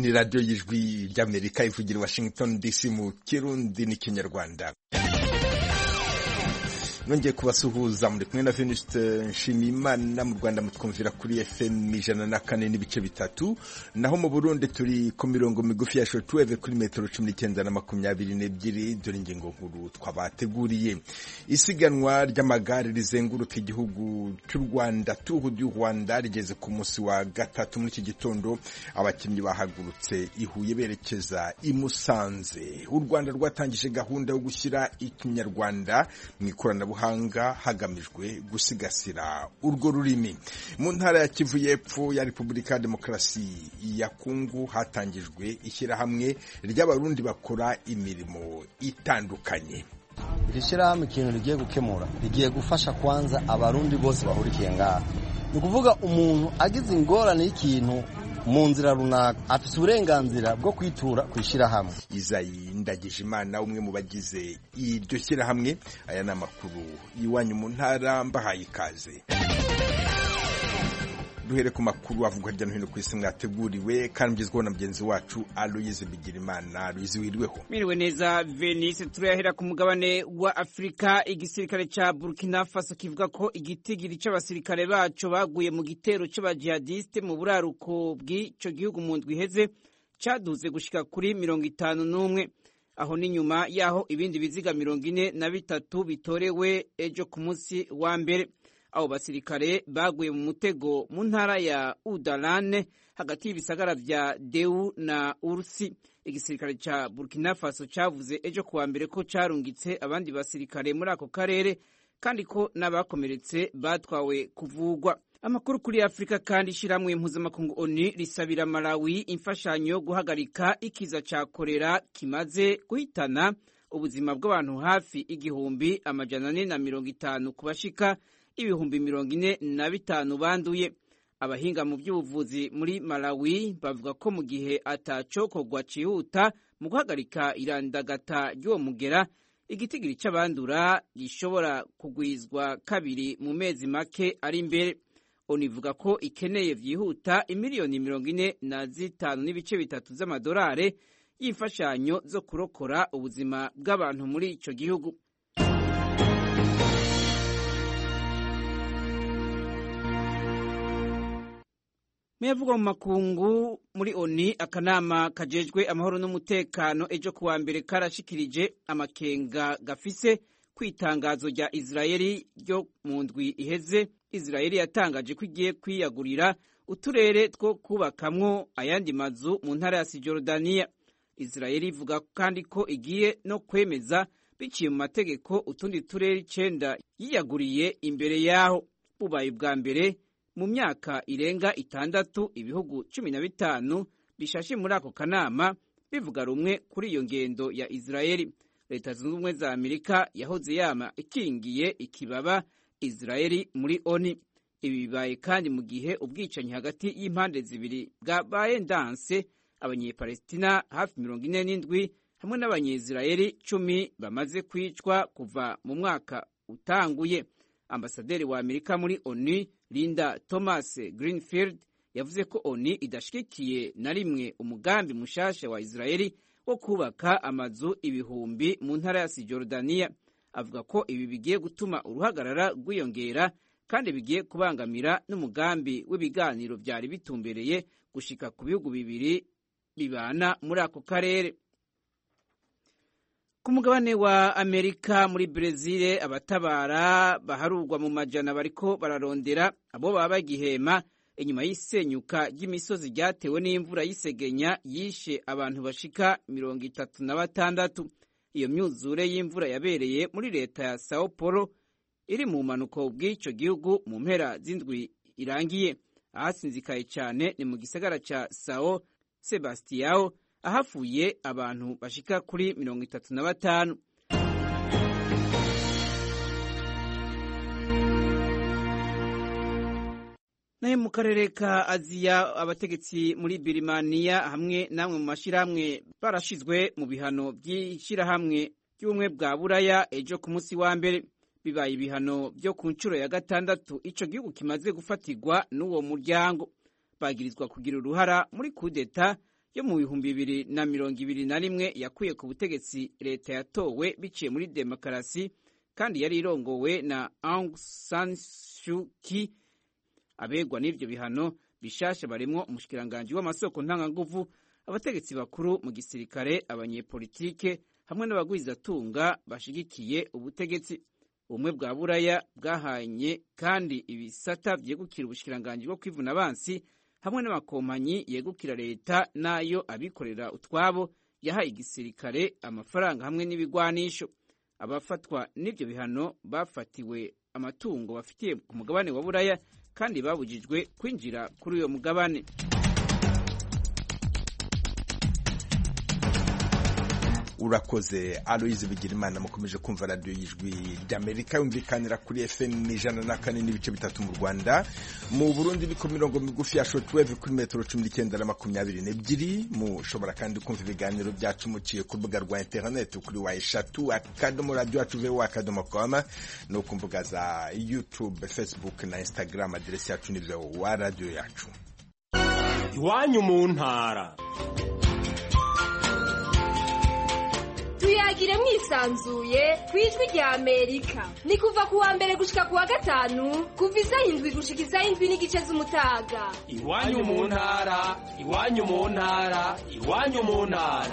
ni radiyo y'ijwi ry'amerika ivugira i washington dc mu kirundi n'ikinyarwanda nongeye kubasuhuza muri kumwe na Venuste Nshimiyimana mu Rwanda mutwumvira kuri FM ijana na kane n'ibice bitatu naho mu Burundi turi ku mirongo migufi ya shortwave kuri metero cumi n'icyenda na makumyabiri n'ebyiri dore ingingo nkuru twabateguriye isiganwa ry'amagare rizenguruka igihugu cy'u Rwanda Tour du Rwanda rigeze ku munsi wa gatatu muri iki gitondo abakinnyi bahagurutse i Huye berekeza i Musanze u Rwanda rwatangije gahunda yo gushyira ikinyarwanda mu ikoranabuhanga buhanga hagamijwe gusigasira urwo rurimi mu ntara ya Kivu y'Epfo ya Repubulika ya Demokarasi ya Kongo hatangijwe ishyirahamwe ry'abarundi bakora imirimo itandukanye iri shyirahamwe ikintu rigiye gukemura rigiye gufasha kwanza abarundi bose bahurikiye ngaha ni ukuvuga umuntu agize ingorane y'ikintu mu nzira runaka afite uburenganzira bwo kwitura ku ishyirahamwe izayi ndagije imana umwe mu bagize iryo shyirahamwe aya ni amakuru y'iwanyu mu ntara mbahaye ikaze duhere ku makuru avugwa hirya no hino ku isi mwateguriwe kandi mugezweho na mugenzi wacu aloyize bigirimana aloyize wiriweho mwiriwe neza venise turayahera ku mugabane wa afurika igisirikare ca burkina faso kivuga ko igitigiri c'abasirikare baco baguye mu gitero c'abajihadiste mu buraruko bw'ico gihugu mu ndwi iheze caduze gushika kuri mirongo itanu n'umwe aho ni nyuma yaho ibindi biziga mirongo ine na bitatu bitorewe ejo ku munsi wa mbere abo basirikare baguye mu mutego mu ntara ya Udalane hagati y'ibisagara vya Deu na Ursi igisirikare ca Burkina Faso cavuze ejo kuwa mbere ko carungitse abandi basirikare muri ako karere kandi ko n'abakomeretse batwawe kuvugwa amakuru kuri Afurika kandi ishiramwe mpuzamakungu ONU risabira Malawi imfashanyo yo guhagarika ikiza ca korera kimaze guhitana ubuzima bw'abantu hafi igihumbi amajana ane na mirongo itanu ku bashika ibihumbi mirongo ine na bitanu banduye abahinga mu by'ubuvuzi muri Malawi bavuga ko mu gihe atacokorwa cihuta mu guhagarika irandagata ry'uwo mugera igitigiri c'abandura gishobora kugwizwa kabiri mu mezi make ari imbere onu ivuga ko ikeneye vyihuta imiliyoni mirongo ine na zitanu n'ibice bitatu z'amadolare y'imfashanyo zo kurokora ubuzima bw'abantu muri ico gihugu Meyavugwa mu makungu muri ONU akanama kajejwe amahoro n'umutekano ejo kuwa mbere karashikirije amakenga gafise kwitangazo rya Israeli ryo mu ndwi iheze Israeli yatangaje ko igiye kwiyagurira uturere two kubakamwo ayandi mazu mu ntara ya Sijordania Israeli ivuga kandi ko igiye no kwemeza biciye mu mategeko utundi turere icenda yiyaguriye imbere yaho bubaye ubwa mbere mu myaka irenga itandatu ibihugu cumi na bitanu bishashe muri ako kanama bivuga rumwe kuri iyo ngendo ya Israeli leta zunze ubumwe za Amerika yahoze yama ikingiye ikibaba Israeli muri ONU ibi bibaye kandi mu gihe ubwicanyi hagati y'impande zibiri bwabaye ndanse abanyepalestina hafi mirongo ine n'indwi hamwe n'abanyezirayeli cumi bamaze kwicwa kuva mu mwaka utanguye ambasaderi wa Amerika muri ONU Linda Thomas Greenfield yavuze ko ONU idashigikiye na rimwe umugambi mushasha wa Israeli wo kubaka amazu ibihumbi mu ntara ya Sijordania avuga ko ibi bigiye gutuma uruhagarara rwiyongera kandi bigiye kubangamira n'umugambi w'ibiganiro byari bitumbereye gushika ku bihugu bibiri bibana muri ako karere ku mugabane wa amerika muri brezil abatabara baharurwa mu majana bariko bararondera abo baba bagihema inyuma y'isenyuka ry'imisozi ryatewe n'imvura y'isegenya yishe abantu bashika mirongo itatu na batandatu iyo myuzure y'imvura yabereye muri leta ya sao paulo iri mu mpanuko bw'icyo gihugu mu mpera z'indwi irangiye ahasinzikaye cyane ni mu gisagara ca sao sebastiao ahafuye abantu bashika kuri mirongo itatu na batanu nayo mu karere ka aziya abategetsi muri birimaniya hamwe n'amwe mu mashyirahamwe barashizwe mu bihano by'ishyirahamwe ry'ubumwe bwa buraya ejo ku munsi wa mbere bibaye ibihano byo ku nshuro ya gatandatu ico gihugu kimaze gufatirwa n'uwo muryango bagirizwa kugira uruhara muri kudeta yo mu bihumbi bibiri na mirongo ibiri na rimwe yakuye ku butegetsi leta yatowe biciye muri demokarasi kandi yari irongowe na Aung San Suu Kyi abegwa n'ivyo bihano bishasha barimwo umushikiranganji w'amasoko ntanganguvu abategetsi bakuru mu gisirikare abanyepolitike hamwe n'abagwizatunga bashigikiye ubutegetsi ubumwe bwa buraya bwahanye kandi ibisata vyegukira ubushikiranganji bwo kwivuna abansi hamwe n'amakompanyi yegukira leta n'ayo abikorera utwabo yahaye igisirikare amafaranga hamwe n'ibigwanisho abafatwa n'ivyo bihano bafatiwe amatungo bafitiye ku mugabane wa buraya kandi babujijwe kwinjira kuri uyo mugabane urakoze aloyize bigirimana mukomeje kumva radiyo y'ijwi ry'amerika yumvikanira kuri fm ijana na kane n'ibice bitatu mu rwanda mu burundi biko mirongo migufi ya shotweve kuri metero cumi n'icyenda na makumyabiri n'ebyiri mushobora kandi kumva ibiganiro byacu muciye ku rubuga rwa interineti kuri wa eshatu akadomo radiyo yacu vewo akadomo koma no ku mbuga za youtube facebook na instagram aderesi yacu ni wa radiyo yacu iwanyu mu ntara tuyagire mwisanzuye ku ijwi rya amerika ni kuva ku wa mbere gushika ku wa gatanu kuva isaha indwi gushika isaha indwi n'igice z'umutaga iwanyu mu ntara iwanyu mu ntara iwanyu mu ntara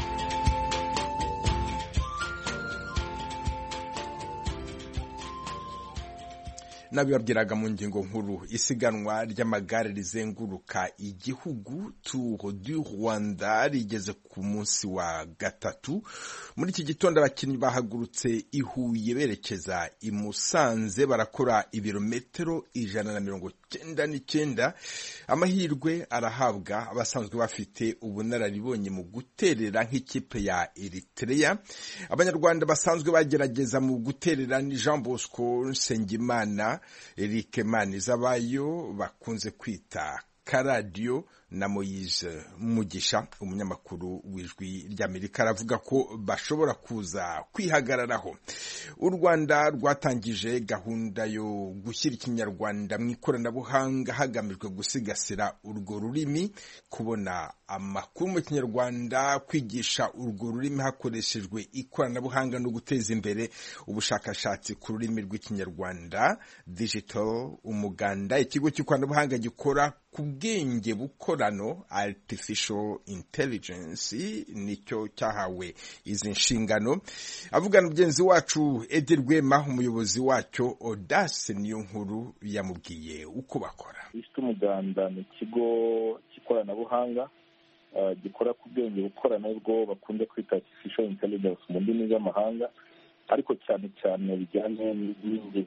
nabibabwiraga mu ngingo nkuru isiganwa ry'amagare rizenguruka igihugu Tour du Rwanda rigeze ku munsi wa gatatu muri iki gitondo abakinnyi bahagurutse i Huye berekeza i Musanze barakora ibirometero ijana na mirongo cyenda n'icyenda amahirwe arahabwa abasanzwe bafite ubunararibonye mu guterera nk'ikipe ya Eritrea abanyarwanda basanzwe bagerageza mu guterera ni Jean Bosco Nsengimana Eric Manizabayo bakunze kwita karadiyo na Moise Mugisha umunyamakuru w'ijwi ry'Amerika aravuga ko bashobora kuza kwihagararaho u Rwanda rwatangije gahunda yo gushyira ikinyarwanda mu ikoranabuhanga hagamijwe gusigasira urwo rurimi kubona amakuru mu kinyarwanda kwigisha urwo rurimi hakoreshejwe ikoranabuhanga no guteza imbere ubushakashatsi ku rurimi rw'ikinyarwanda digital umuganda ikigo cy'ikoranabuhanga gikora ku bwenge bukorano artificial intelligence nicyo cyahawe izi nshingano avugana mugenzi wacu Edi Rwema umuyobozi wacyo Audace niyo nkuru yamubwiye uko bakora isi umuganda ni ikigo cy'ikoranabuhanga gikora ku bwenge bukorano bwo bakunze kwita artificial intelligence mu ndimi z'amahanga ariko cyane cyane bijyanye n'indimi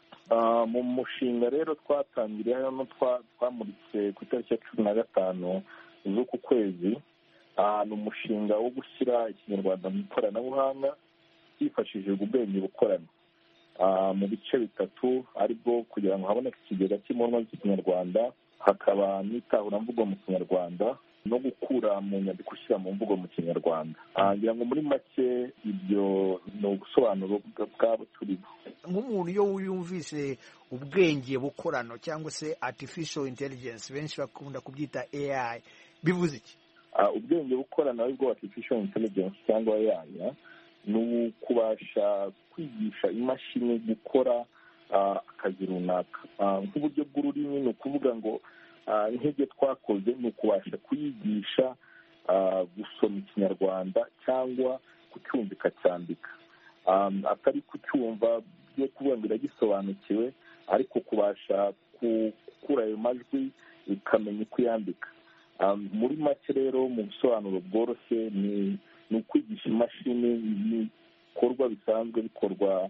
mu mushinga rero twatangiriye hano twamuritse ku itariki ya cumi na gatanu z'uku kwezi ni umushinga wo gushyira ikinyarwanda mu ikoranabuhanga hifashishijwe ubwenge bukorano mu bice bitatu aribwo kugira ngo haboneke ikigega cy'impunwa z'ikinyarwanda hakaba n'itahuramvugo mu kinyarwanda no gukura mu nyandiko ushyira mu mvugo mu kinyarwanda ngira ngo muri make ibyo ni ubusobanuro bwabo turimo nk'umuntu iyo yumvise ubwenge bukorano cyangwa se artificial intelligence benshi bakunda kubyita AI bivuze iki ubwenge bukorano aribwo artificial intelligence cyangwa AI ni ukubasha kwigisha imashini gukora akazi runaka nk'uburyo bw'ururimi ni ukuvuga ngo nk'ibyo twakoze ni ukubasha kuyigisha gusoma ikinyarwanda cyangwa kucyumva ikacyandika atari kucyumva byo kuvuga ngo iragisobanukiwe ariko kubasha gukura ayo majwi ikamenya uko yandika muri make rero mu busobanuro bworoshye ni ukwigisha imashini ibikorwa bisanzwe bikorwa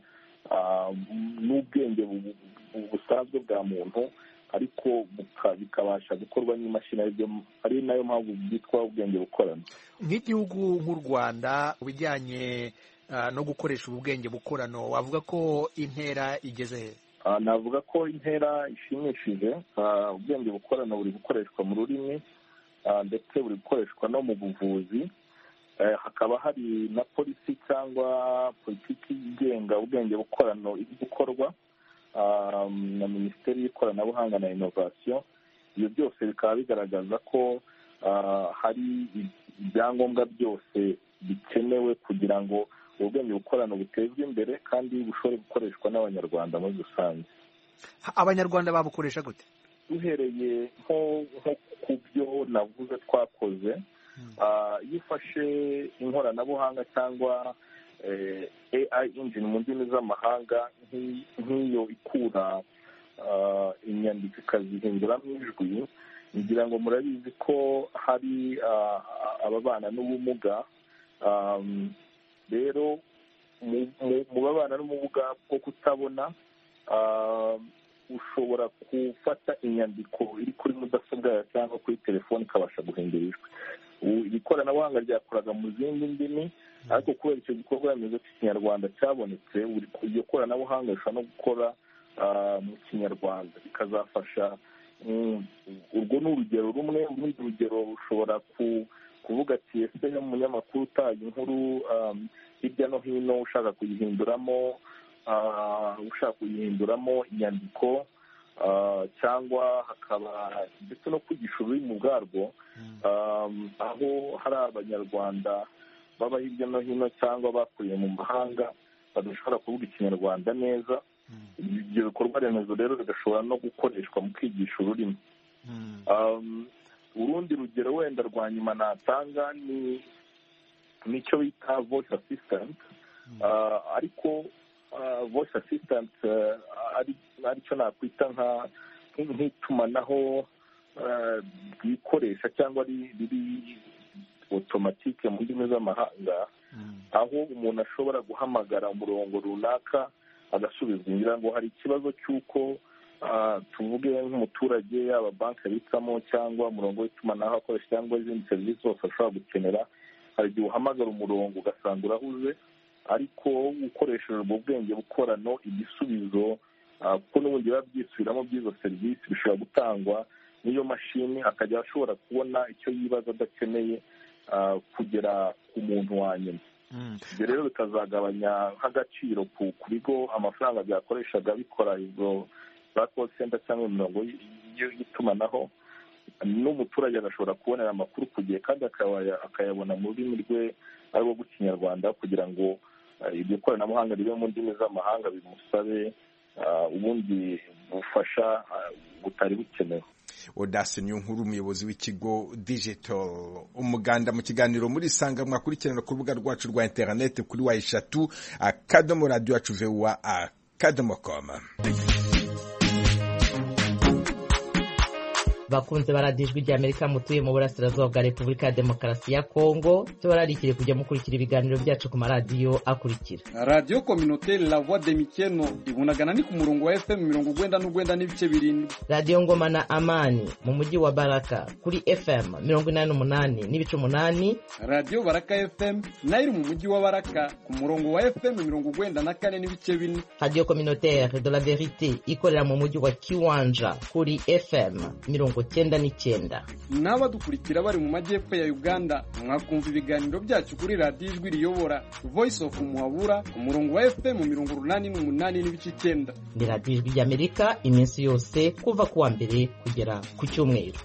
n'ubwenge busanzwe bwa muntu ariko bikabasha gukorwa n'imashini ari nayo mpamvu byitwa ubwenge bukorano nk'igihugu nk'u rwanda bijyanye no gukoresha ubu bwenge bukorano wavuga ko intera igeze he navuga ko intera ishimishije ubwenge bukorano buri gukoreshwa mu rurimi ndetse buri gukoreshwa no mu buvuzi hakaba hari na polisi cyangwa politiki igenga ubwenge bukorano iri gukorwa na minisiteri y'ikoranabuhanga na inovasiyo ibyo byose bikaba bigaragaza ko hari ibyangombwa byose bikenewe kugira ngo ubwenge bukorano butezwe imbere kandi bushobore gukoreshwa n'abanyarwanda muri rusange abanyarwanda babukoresha gute duhereye nko ku byo navuze twakoze iyo ufashe inkoranabuhanga cyangwa AI engine mu ndimi z'amahanga nk'iyo ikura inyandiko ikazihinduramo ijwi ngira ngo murabizi ko hari ababana n'ubumuga rero mu babana n'ubumuga bwo kutabona ushobora gufata inyandiko iri kuri mudasobwa yawe cyangwa kuri telefoni ikabasha guhindura ijwi iri koranabuhanga ryakoraga mu zindi ndimi ariko kubera icyo gikorwa remezo cy'ikinyarwanda cyabonetse iryo koranabuhanga rishobora no gukora mu kinyarwanda bikazafasha urwo ni urugero rumwe urundi rugero rushobora kuvuga ati ese umunyamakuru utaye inkuru hirya no hino ushaka kuyihinduramo ushaka kuyihinduramo inyandiko cyangwa hakaba ndetse no kwigisha ururimi ubwarwo aho hari abanyarwanda baba hirya no hino cyangwa bakuriye mu mahanga badashobora kuvuga ikinyarwanda neza ibyo bikorwa remezo rero bigashobora no gukoreshwa mu kwigisha ururimi urundi rugero wenda rwa nyuma natanga ni nicyo bita voice assistant ariko voice assistant aricyo nakwita nk'itumanaho ryikoresha cyangwa riri otomatike mu ndimi z'amahanga aho umuntu ashobora guhamagara umurongo runaka agasubizwa ngira ngo hari ikibazo cy'uko tuvuge nk'umuturage yaba banki abitsamo cyangwa umurongo w'itumanaho akoresha cyangwa izindi serivisi zose ashobora gukenera hari igihe uhamagara umurongo ugasanga urahuze ariko ukoresheje ubwo bwenge bukorano igisubizo kuko n'ubundi biba byisubiramo by'izo serivisi bishobora gutangwa n'iyo mashini akajya ashobora kubona icyo yibaza adakeneye kugera ku muntu wa nyuma ibyo rero bikazagabanya nk'agaciro ku bigo amafaranga byakoreshaga bikora izo za call center cyangwa imirongo y'itumanaho n'umuturage agashobora kubonera amakuru ku gihe kandi akayabona mu rurimi rwe ari rwo rw'ikinyarwanda kugira ngo iryo koranabuhanga ribe mu ndimi z'amahanga bimusabe ubundi bufasha butari bukenewe odase niyo nkuru umuyobozi w'ikigo digital umuganda mu kiganiro muri sanga mwakurikirana ku rubuga rwacu rwa interineti kuri wa eshatu akadomo radiyo yacu vewa akadomo koma bakunze baradijwe rya amerika mutuye mu burasirazuba bwa repubulika ya demokarasi ya kongo tubararikire kujya mukurikira ibiganiro byacu ku maradiyo akurikira radiyo kominoteri la voix de mikeno ibunagana ni ku murongo wa fm mirongo ugwenda n'ugwenda n'ibice birindwi radiyo ngoma na amani mu mujyi wa baraka kuri fm mirongo inani n'umunani n'ibice umunani radiyo baraka fm nayo iri mu mujyi wa baraka ku murongo wa fm mirongo ugwenda na kane n'ibice bine radiyo kominoteri de la verite ikorera mu mujyi wa kiwanja kuri fm mirongo cyenda n'icyenda n'abadukurikira bari mu majyepfo ya uganda mwakumva ibiganiro byacu kuri radiyo ijwi riyobora voice of muhabura ku murongo wa fm mirongo urunani n'umunani n'ibice icyenda ni radiyo ijwi ry'amerika iminsi yose kuva ku wa mbere kugera ku cyumweru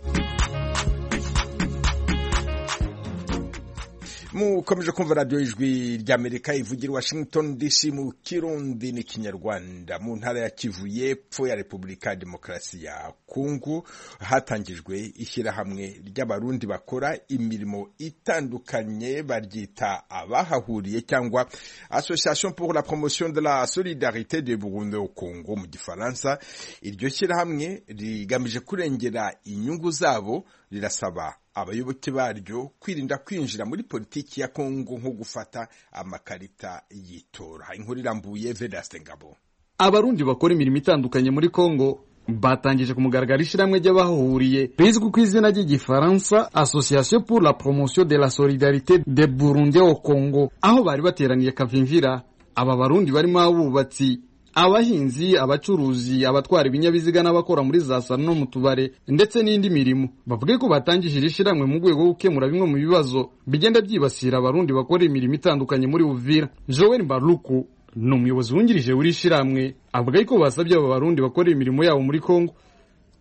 mukomeje kumva radiyo ijwi ry'amerika ivugira washington dc mu kirundi n'ikinyarwanda mu ntara ya kivu y'epfo ya repubulika ya demokarasi ya kongo hatangijwe ishyirahamwe ry'abarundi bakora imirimo itandukanye baryita abahahuriye cyangwa association pour la promotion de la solidarité de burundi au congo mu gifaransa iryo shyirahamwe rigamije kurengera inyungu zabo rirasaba abayoboke baryo kwirinda kwinjira muri politiki ya kongo nko gufata amakarita y'itora inkuru irambuye vedaste ngabo abarundi bakora imirimo itandukanye muri kongo batangije ku mugaragaro ishyirahamwe ry'abahahuriye rizwi ku izina ry'igifaransa association pour la promotion de la solidarité de burundi au congo aho bari bateraniye kavimvira aba barundi barimo abubatsi abahinzi abacuruzi abatwara ibinyabiziga n'abakora muri za salo no mu tubare ndetse n'indi mirimo bavuge ko batangije iri shyirahamwe mu rwego rwo gukemura bimwe mu bibazo bigenda byibasira abarundi bakora imirimo itandukanye muri uvira joel baruku ni umuyobozi wungirije w'iri shyirahamwe avuga ko basabye aba barundi bakora imirimo yabo muri kongo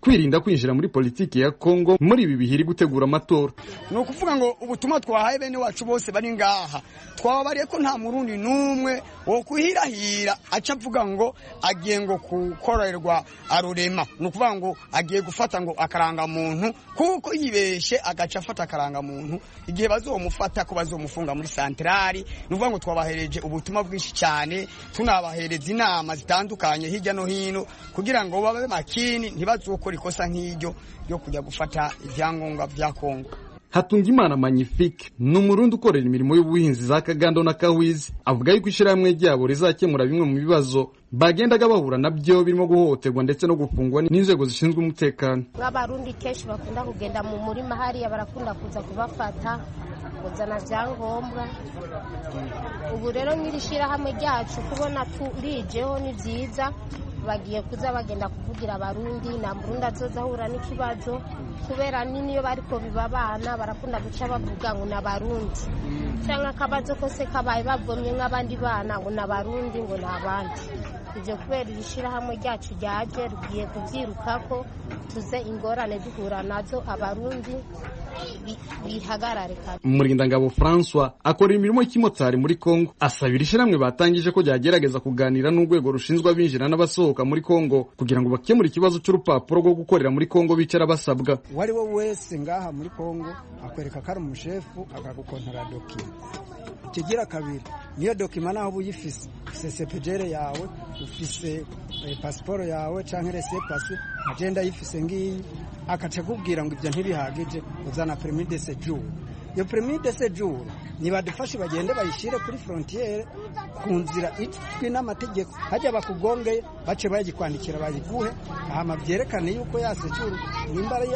kwirinda kwinjira muri politiki ya Kongo muri ibi bihiri gutegura amatora ni ukuvuga ngo ubutumwa twahaye bene wacu bose bari ngaha twababariye ko nta murundi n'umwe wo kuhirahira aca avuga ngo agiye ngo gukorerwa arurema ni ukuvuga ngo agiye gufata ngo akarangamuntu kuko yibeshe agaca afata akarangamuntu igihe bazomufata ko bazomufunga muri santerari ni ukuvuga ngo twabahereje ubutumwa bwinshi cyane tunabahereza inama zitandukanye hirya no hino kugira ngo babe makini ntibazokore ikosa nk'iryo ryo kujya gufata ibyangombwa bya kongo Hatungimana Magnifique ni umurundi ukorera imirimo y'ubuhinzi za Kagando na Kahwizi avuga yuko ishyirahamwe ryabo rizakemura bimwe mu bibazo bagendaga bahura nabyo birimo guhohoterwa ndetse no gufungwa n'inzego zishinzwe umutekano nk'abarundi kenshi bakunda kugenda mu murima hariya barakunda kuza kubafata kuzana byangombwa ubu rero nk'iri shyirahamwe ryacu kubona turijeho ni byiza bagiye kuza bagenda kuvugira abarundi nta murundi azoza ahura n'ikibazo kubera n'iyo bariko biba abana barakunda guca bavuga ngo ni abarundi cyangwa akabazo kose kabaye bavomye nk'abandi bana ngo ni abarundi ngo ni abandi ibyo kubera iri shyirahamwe ryacu ryaje rugiye kubyirukako tuze ingorane duhura nazo abarundi bihagarare kare Murindangabo François akora imirimo y'ikimotari muri Kongo asabira ishyirahamwe batangije ko ryagerageza kuganira n'urwego rushinzwe abinjira n'abasohoka muri Kongo kugira ngo bakemure ikibazo cy'urupapuro rwo gukorera muri Kongo bicara basabwa uwo ari we wese ngaha muri Kongo akwereka ko ari umushefu akagukontara dokima kigira kabiri niyo dokima naho uba uyifise ufise sepejere yawe ufise pasiporo yawe cyangwa rese pasi agenda ayifise ngiyi akaca akubwira ngo ibyo ntibihagije uzana permis de séjour iyo permis de séjour nibadufashe bagende bayishyire kuri frontiere ku nzira izwi n'amategeko hajya bakugongeye bace bayikwandikira bayiguhe hama byerekane yuko ya séjour nimba ari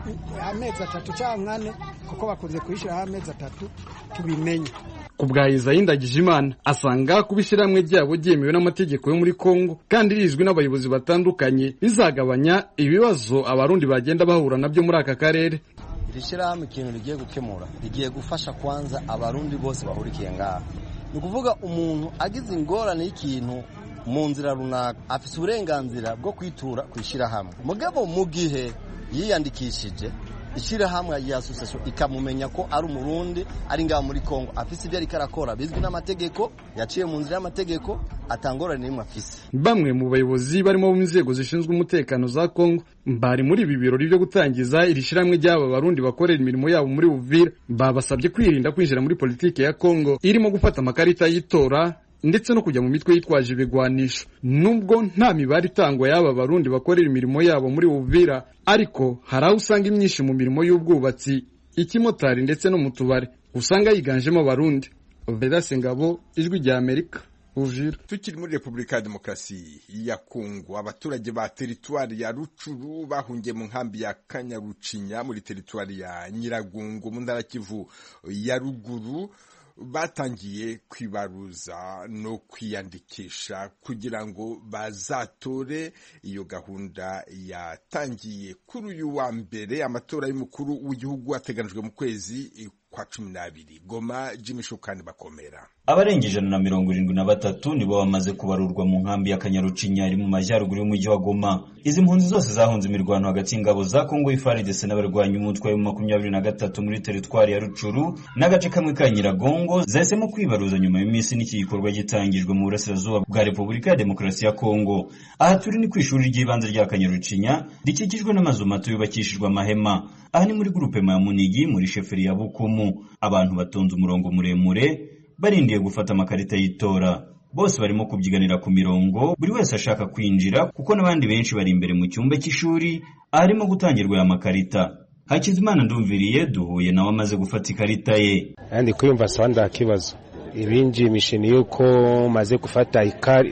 amezi atatu cyangwa ane kuko bakunze kuyishyiraho amezi atatu tubimenye ku bwa Isayi Ndagijimana asanga kuba ishyirahamwe ryabo ryemewe n'amategeko yo muri Kongo kandi rizwi n'abayobozi batandukanye bizagabanya ibibazo abarundi bagenda bahura nabyo muri aka karere iri shyirahamwe ikintu rigiye gukemura rigiye gufasha kwanza abarundi bose bahurikiye ngaha ni ukuvuga umuntu agize ingorane y'ikintu mu nzira runaka afite uburenganzira bwo kwitura ku ishyirahamwe mugabo mu gihe yiyandikishije ishyirahamwe ya asosiyasiyo ikamumenya ko ari umurundi ari ngaha muri kongo afise ibyo ariko arakora bizwi n'amategeko yaciye mu nzira y'amategeko atangorane n'imwe afise bamwe mu bayobozi barimo mu nzego zishinzwe umutekano za kongo bari muri ibi birori byo gutangiza iri shyirahamwe ry'aba barundi bakorera imirimo yabo muri uvira babasabye kwirinda kwinjira muri politiki ya kongo irimo gufata amakarita y'itora ndetse no kujya mu mitwe yitwaje ibigwanisho nubwo nta mibare itangwa y'aba barundi bakorera imirimo yabo muri Uvira ariko hari aho usanga imyinshi mu mirimo y'ubwubatsi ikimotari ndetse no mu tubari usanga yiganjemo abarundi Vedaste Ngabo ijwi rya Amerika Uvira tukiri muri Repubulika ya Demokarasi ya Kongo abaturage ba teritwari ya Rucuru bahungiye mu nkambi ya Kanyarucinya muri teritwari ya Nyiragungu mu ntara Kivu ya ruguru batangiye kwibaruza no kwiyandikisha kugira ngo bazatore iyo gahunda yatangiye kuri uyu wa mbere amatora y'umukuru w'igihugu ateganijwe mu kwezi kwa cumi n'abiri goma jimmy shukani bakomera abarenga ijana na mirongo irindwi na batatu nibo bamaze kubarurwa mu nkambi ya kanyarucinya iri mu majyaruguru y'umujyi wa goma izi mpunzi zose zahunze imirwano hagati y'ingabo za kongo ifaridese n'abarwanyi umutwe wa makumyabiri na gatatu muri teritwari ya rucuru n'agace kamwe ka nyiragongo zahisemo kwibaruza nyuma y'iminsi n'iki gikorwa gitangijwe mu burasirazuba bwa repubulika ya demokarasi ya kongo aha turi ni ku ishuri ry'ibanze rya kanyarucinya rikikijwe n'amazu mato yubakishijwe amahema aha ni muri gurupe ya munigi muri sheferi ya bukumu abantu batonze umurongo muremure barindiye gufata amakarita y'itora bose barimo kubyiganira ku mirongo buri wese ashaka kwinjira kuko n'abandi benshi bari imbere mu cyumba cy'ishuri aharimo gutangirwa aya makarita hakizimana ndumviriye duhuye nawe amaze gufata ikarita ye ndi kwiyumva sawa nda kibazo ibinjimishe ni yuko maze gufata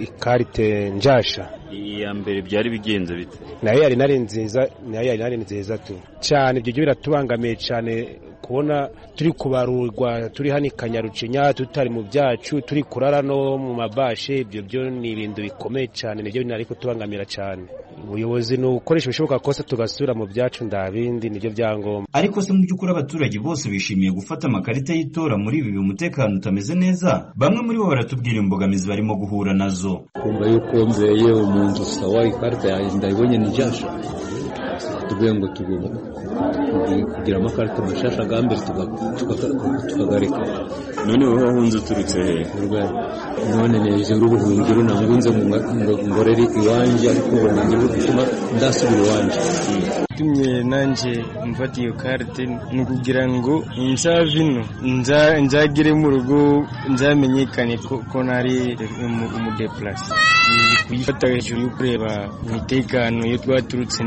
ikarite njasha iya mbere byari bigenze bite nayo yari nari nziza nayo yari nari nziza tu cyane ibyo byo biratubangamiye cyane kubona turi kubarurwa turi hano i kanyarucinya tutari mu byacu turi kurara no mu mabashe ibyo byo ni ibintu bikomeye cyane nibyo binari kutubangamira cyane ubuyobozi ni ugukoresha ibishoboka kose tugasubira mu byacu ndabindi nibyo byangombwa ariko se mu by'ukuri abaturage bose bishimiye gufata amakarita y'itora muri ibi umutekano utameze neza bamwe muri bo baratubwira imbogamizi barimo guhura nazo kumva yuko nzeye umuntu sawa ikarita yanjye ndayibonye ni jasho batubwiye ngo tugomba kugira amakarita mashasha bwa mbere tukagareka none wowe wahunze uturutse he none neje urubuhungiro nangunze ngorere iwanje ariko ubona ngiye gutuma ndasubira iwanje tumye nanje mfata iyo karite ni ukugira ngo nzave ino nzagere mu rugo nzamenyekane ko nari umudeplase kuyifata hejuru yo kureba umutekano iyo twaturutse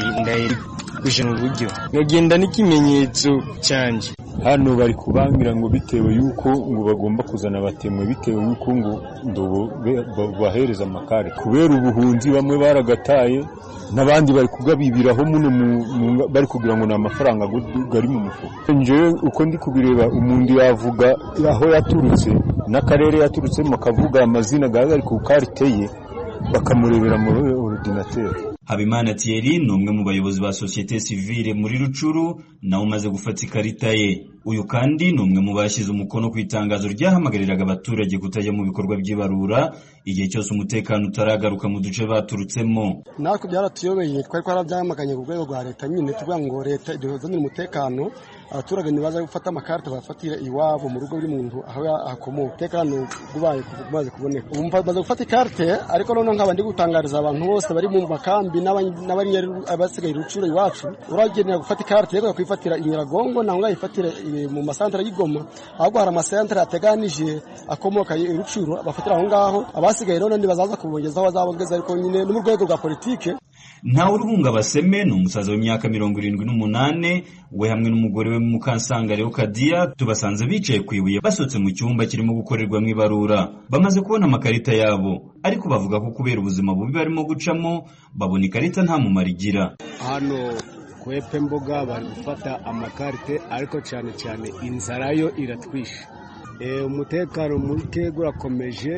ndayirusha mu buryo nkagenda n'ikimenyetso cyanjye hano bari kubangira ngo bitewe yuko ngo bagomba kuzana abatemwe bitewe yuko ngo ndobo bahereza amakare kubera ubuhunzi bamwe baragataye n'abandi bari kugabibiraho muno bari kugira ngo ni amafaranga gari mu mufuka njewe uko ndi kubireba umuntu yavuga aho yaturutse n'akarere yaturutsemo akavuga amazina gari ku karite ye bakamurebera muri orudinateri habimana thierry ni umwe mu bayobozi ba sosiyete sivile muri rucuru nawe umaze gufata ikarita ye uyu kandi ni umwe mu bashyize umukono ku itangazo ryahamagariraga abaturage kutajya mu bikorwa by'ibarura igihe cyose umutekano utaragaruka mu duce baturutsemo natwe byaratuyobeye twari twarabyamaganye ku rwego rwa leta nyine tuvuga ngo leta iduzanire umutekano abaturage ntibaza gufata amakarita bafatira iwabo mu rugo buri muntu aho akomoka umutekano ubaye umaze kuboneka ubu maze gufata ikarite ariko noneho nkaba ndi gutangariza abantu bose bari mu makambi n'abasigaye rucuro iwacu uragenera gufata ikarite rero kwifatira inyiragongo ntabwo ngayifatire mu masantere y'igoma ahubwo hari amasantere ateganije akomoka rucuro bafatira aho ngaho abasigaye rero bazaza kubongezaho bazabongeza ariko nyine no mu rwego rwa politike ntawe uruhunga baseme ni umusaza w'imyaka mirongo irindwi n'umunane we hamwe n'umugore we mukansanga rero kadiya tubasanze bicaye ku ibuye basohotse mu cyumba kirimo gukorerwamo ibarura bamaze kubona amakarita yabo ariko bavuga ko kubera ubuzima bubi barimo gucamo babona ikarita nta mumaro igira hano kwepe mboga bari gufata amakarite ariko cyane cyane inzara yo iratwishe umutekano muke urakomeje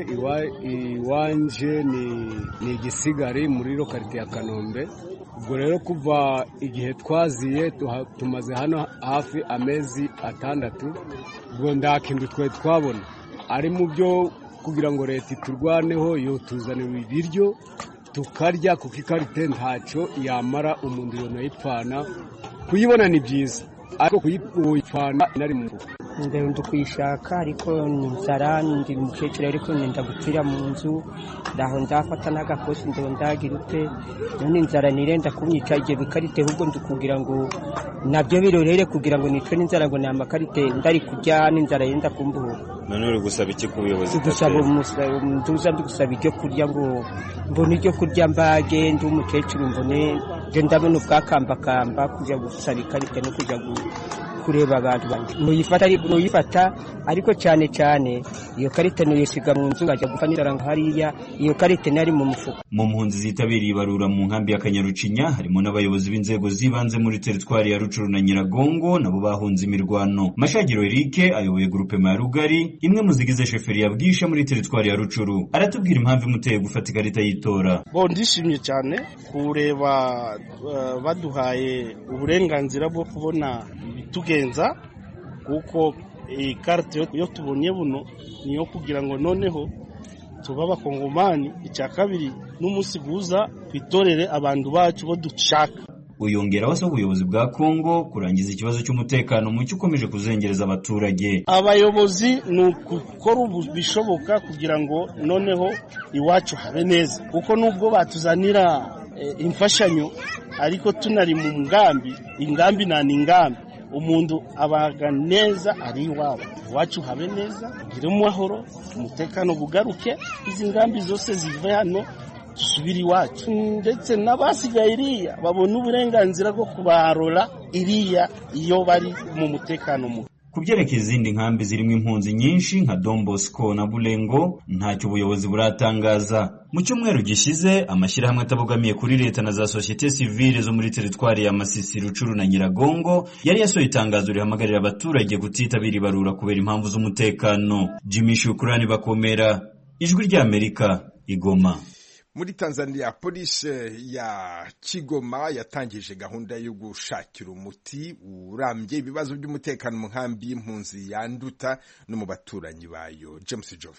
iwanje ni igisigari muri lokarite ya kanombe ubwo rero kuva igihe twaziye tumaze hano hafi amezi atandatu ubwo nta kintu twari twabona ari mu byo kugira ngo leta iturwaneho yo tuzanira ibiryo tukarya kuko ikarite ntacyo yamara umuntu yonayipfana kuyibona ni byiza ariko kuyipfana inari mu mufuka ndi kuyishaka ariko ni inzara ndi umukecuru ariko nenda gupfira mu nzu ndaho ndafata n'agakosi ndo ndagira ute none inzara nirenda kunyica igihe bikarite ahubwo ndi kugira ngo nabyo birorere kugira ngo nicwe n'inzara ngo ni amakarite ndari kurya n'inzara yenda kumbuhura none uri gusaba iki ku buyobozi gusaba nduza ndi gusaba ibyo kurya ngo mbone ibyo kurya mbage ndi umukecuru mbone ndabona ubwakambakamba kujya gusaba ikarita no kujya kureba abantu banjye nuyifata nuyifata ariko cyane cyane iyo karita nuyisiga mu nzu ngajya gufanira hariya iyo karita nari mu mufuka mu mpunzi zitabiriye ibarura mu nkambi ya kanyarucinya harimo n'abayobozi b'inzego z'ibanze muri teritwari ya rucuru na nyiragongo nabo bahunze imirwano mashagiro erike ayoboye gurupe ya rugari imwe mu zigize sheferi ya bwisha muri teritwari ya rucuru aratubwira impamvu imuteye gufata ikarita y'itora bo ndishimye cyane kureba baduhaye uburenganzira bwo kubona ibitugenza kuko iyi karite yo tubonye buno niyo kugira ngo noneho tuba abakongomani icya kabiri n'umunsi guza twitorere abantu bacu bo dushaka uyongeraho asaba ubuyobozi bwa kongo kurangiza ikibazo cy'umutekano muke ukomeje kuzengereza abaturage abayobozi ni ukukora bishoboka kugira ngo noneho iwacu habe neza kuko nubwo batuzanira imfashanyo ariko tunari mu ngambi ingambi nta ni ingambi umuntu abaga neza ari iwabo iwacu habe neza ugire amahoro umutekano bugaruke izi ngambi zose zive hano dusubire iwacu ndetse n'abasigaye iriya babona uburenganzira bwo kubarora iriya iyo bari mu mutekano muke ku byerekeye izindi nkambi zirimo impunzi nyinshi nka Don Bosco na Bulengo ntacyo ubuyobozi buratangaza mu cyumweru gishize amashyirahamwe atabogamiye kuri leta na za sosiyete sivile zo muri teritwari ya Masisi Rucuru na Nyiragongo yari yasohoye itangazo rihamagarira abaturage kutitabira ibarura kubera impamvu z'umutekano Jimmy Shukrani bakomera ijwi ry'Amerika igoma muri tanzania polisi ya kigoma yatangije gahunda yo gushakira umuti urambye ibibazo by'umutekano mu nkambi y'impunzi yanduta no mu baturanyi bayo james jovene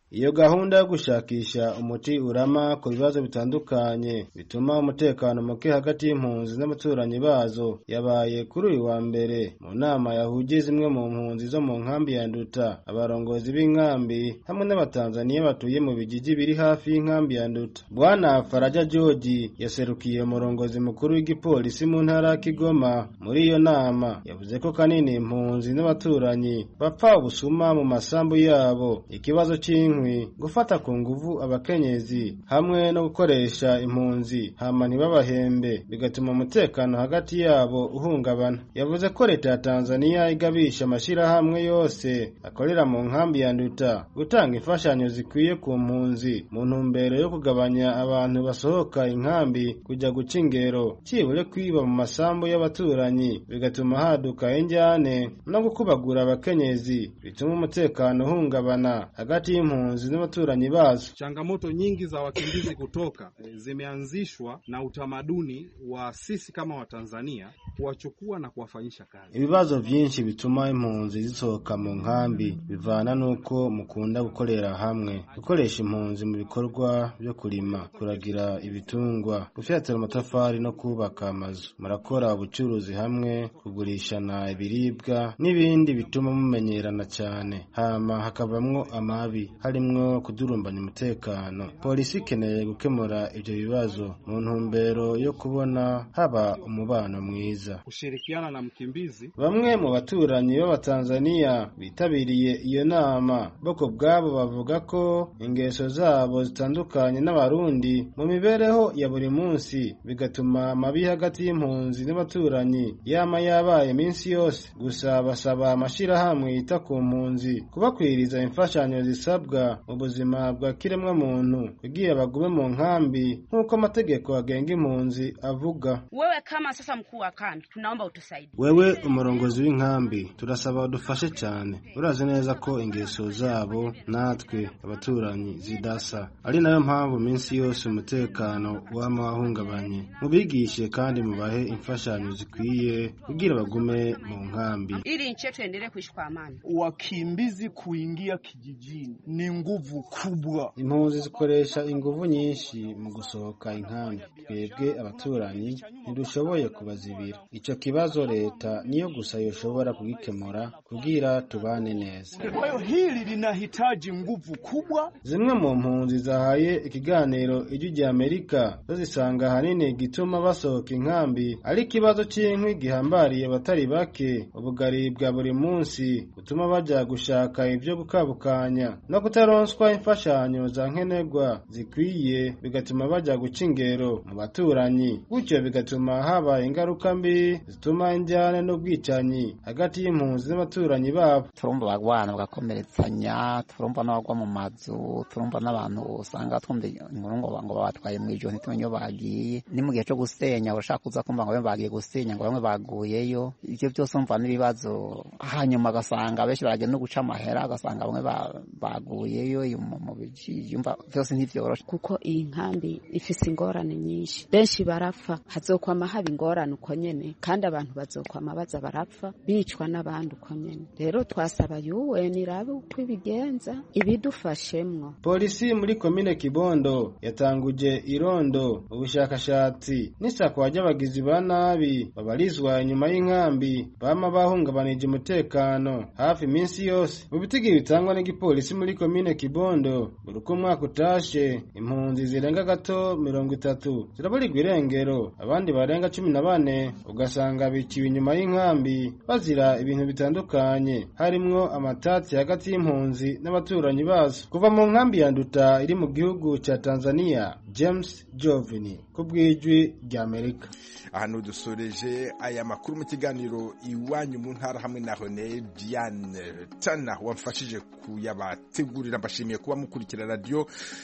iyo gahunda yo gushakisha umuti urama ku bibazo bitandukanye bituma umutekano muke hagati y'impunzi n'abaturanyi bazo yabaye kuri uyu wa mbere mu nama yahuje zimwe mu mpunzi zo mu nkambi ya nduta abarongozi b'inkambi hamwe n'abatanzaniya batuye mu bigigi biri hafi y'inkambi ya nduta bwana faraja georgi yaserukiye umurongozi mukuru w'igipolisi mu ntara ya kigoma muri iyo nama yavuze ko kanini impunzi n'abaturanyi bapfa ubusuma mu masambu yabo ikibazo cy'inkwi gufata ku nguvu abakenyezi hamwe no gukoresha impunzi hama ntibabahembe bigatuma umutekano hagati yabo uhungabana yavuze ko leta ya tanzaniya igabisha amashyirahamwe yose akorera mu nkambi ya nduta gutanga imfashanyo zikwiye ku mpunzi mu ntumbero yo kugabanya abantu basohoka inkambi kujya guca ingero cyibure kwiba mu masambu y'abaturanyi bigatuma haduka injyane no gukubagura abakenyezi bituma umutekano uhungabana hagati y'impunzi n'abaturanyi bazo. Changamoto nyingi za wakimbizi kutoka zimeanzishwa na utamaduni wa sisi kama Watanzania kuwachukua na kuwafanyisha kazi. Ibibazo byinshi bituma impunzi zisohoka mu nkambi bivana n'uko mukunda gukorera hamwe, gukoresha impunzi mu bikorwa byo kurima, kuragira ibitungwa, gufyatura amatafari no kubaka amazu. Murakora ubucuruzi hamwe, kugurishana ibiribwa n'ibindi bituma mumenyerana cyane, hama hakavamwo amabi harimwo kudurumbanya umutekano. Polisi ikeneye gukemura ibyo bibazo mu ntumbero yo kubona haba umubano mwiza. Kushirikiana na mkimbizi. Bamwe mu baturanyi b'Abatanzaniya bitabiriye iyo nama boko bwabo bavuga ko ingeso zabo zitandukanye n'abarundi mu mibereho ya buri munsi bigatuma amabi hagati y'impunzi n'abaturanyi yama yabaye iminsi yose. Gusa basaba amashyirahamwe yita ku mpunzi kubakwiriza imfashanyo zisabwa mu buzima bwa kiremwa muntu kugira bagume mu nkambi nk'uko amategeko agenga impunzi avuga. Wewe kama sasa mkuu wa kambi, tunaomba utusaidie. Wewe umurongozi w'inkambi turasaba udufashe cyane. Urazi neza ko ingeso zabo natwe abaturanyi zidasa, ari nayo mpamvu minsi yose umutekano wama wahungabanye. Mubigishe kandi mubahe imfashanyo zikwiye kugira bagume mu nkambi, ili nchi yetu endelee kuishi kwa amani. Wakimbizi kuingia kijijini ni nguvu kubwa. Impunzi zikoresha inguvu nyinshi mu gusohoka inkambi. Twebwe abaturanyi ntidushoboye kubazibira. Ico kibazo leta niyo gusa yoshobora kugikemura kugira tubane neza. Kwa hiyo hili linahitaji nguvu kubwa. Zimwe mu mpunzi zahaye ikiganiro ijwi rya Amerika zo zisanga ahanini gituma basohoka inkambi ari ikibazo cy'inkwi gihambariye abatari bake, ubugari bwa buri munsi butuma bajya gushaka ibyo gukabukanya no kutaronswa imfashanyo za nkenerwa zikwiye bigatuma bajya guca ingero mu baturanyi gutyo bigatuma haba ingaruka mbi zituma injyane n'ubwicanyi hagati y'impunzi n'abaturanyi babo turumva abagwana bagakomeretsanya turumva n'abagwa mu mazu turumva n'abantu usanga twumva inkuru ngo ngo babatwaye mu ijoro ntitumenye iyo bagiye ni mu gihe cyo gusenya urashaka kuza kumva ngo bamwe bagiye gusenya ngo bamwe baguyeyo ibyo byose umva n'ibibazo hanyuma agasanga benshi baragenda no guca amahera agasanga bamwe baguyeyo mu yumva byose ntibyoroshe kuko iyi nkambi ifise ingorane nyinshi benshi barapfa hazokwama haba ingorane uko nyene kandi abantu bazokwama baza barapfa bicwa n'abandi uko nyene rero twasaba yuwe nirabe uko ibigenza ibidufashemwo polisi muri komine kibondo yatanguje irondo ubushakashatsi n'isakwa ry'abagizi ba nabi babarizwa inyuma y'inkambi bama bahungabanije umutekano hafi iminsi yose mu bitigi bitangwa n'igipolisi muri komine kibondo buri uko umwaka utashe impunzi zirenga gato mirongo itatu ziraburirwa irengero abandi barenga cumi na bane ugasanga biciwe inyuma y'inkambi bazira ibintu bitandukanye harimwo amatati hagati y'impunzi n'abaturanyi bazo kuva mu nkambi ya nduta iri mu gihugu cya tanzania james jovini ku bw'ijwi ry'amerika ahantu dusoreje aya makuru mu kiganiro iwanyu mu ntara hamwe na hone diane tana wamfashije kuyabategurira mbashimiye kuba mukurikira radiyo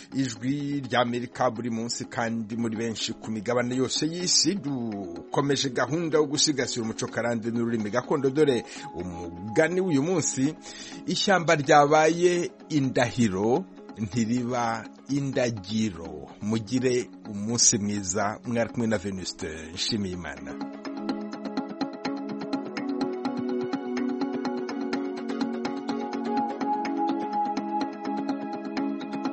ijwi ry'amerika buri munsi kandi muri benshi ku migabane yose y'isi dukomeje gahunda yo gusigasira umuco karande n'ururimi gakondo dore umugani w'uyu munsi ishyamba ryabaye indahiro ntiriba indagiro mugire umunsi mwiza mwari kumwe na venuste nshimiyimana